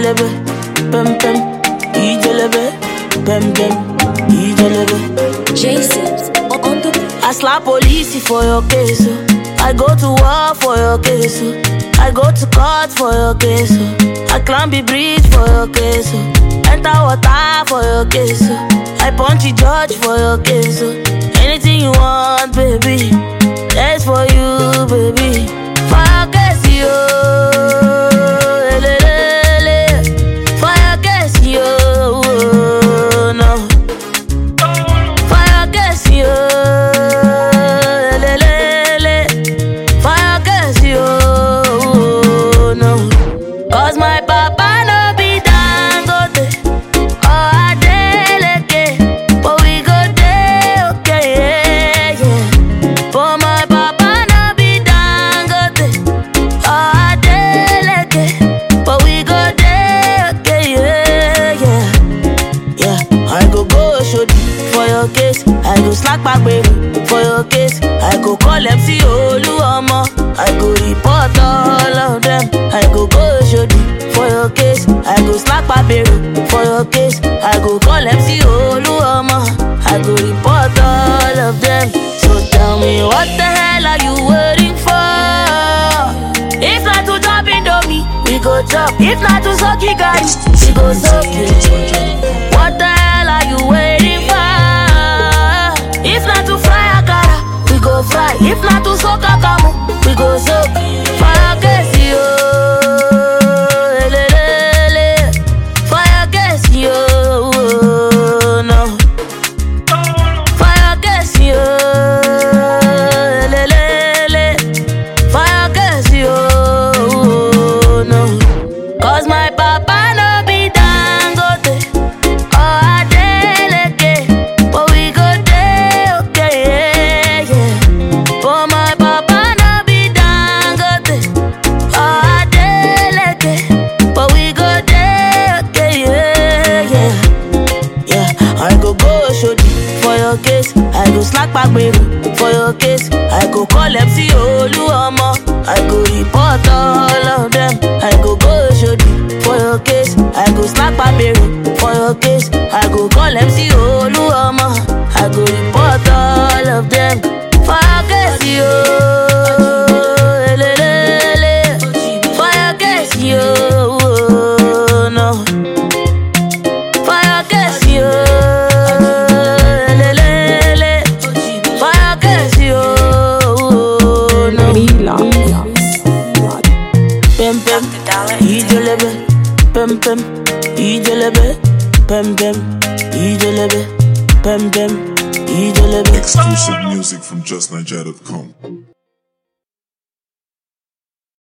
ijelebe, pem pem, ijelebe, pem pem, ijelebe. Jason on the I slap police for your case. oh. I go to war for your case. oh. I go to court for your case. oh. I climb the bridge for your case. oh. Enter water for your case. oh. I punch the judge for your case. oh. Anything you want, baby. That's for you, baby. For your case, yo. Elelele. For your case, yo. No. Fire gas yo, lelele. Fire gas yo, no. Cause my papa no be dangote, oh Adeleke, but we go dey okay, yeah, yeah. But my papa no be dangote, oh Adeleke, but we go dey okay, yeah, yeah. Yeah, I go go shodi for your case. I go slack back baby for your case. I go call MC Oluomo. I go report all of them. I go go shodi for your case. I go slack back baby for your case. I go call MC Oluomo. I go report all of them. So tell me what the hell are you waiting for? If not to chop Indomie, we go chop. If not to suck it, guys, we go suck it. What the hell are you waiting for? If not to fry akara, we go fry. If not to soak akamu, we go soak. Fire gas yo, elelele. Fire gas yo, no. Fire gas yo, elelele. Fire gas yo, no. Cause my papa no be dangote. Oh, Adeleke, but we go dey okay, yeah, yeah. But my papa no be dangote. Oh, Adeleke, but we go dey okay, yeah, yeah. Yeah, I go go shodi for your case. I go slack back baby for your case. I go call MC Oluomo. I go report all of them. I go go shodi for your case. I go slack back baby for your case. I go call MC Oluomo. I go report all of them. For your case, yo. Elelele. For your case, yo. No. Fire gas yo, lelele. Fire gas yo, no. Pem pem, ijelebe. Pem pem, ijelebe. Pem pem, ijelebe. Pem pem, ijelebe. Exclusive music from JustNiger.com.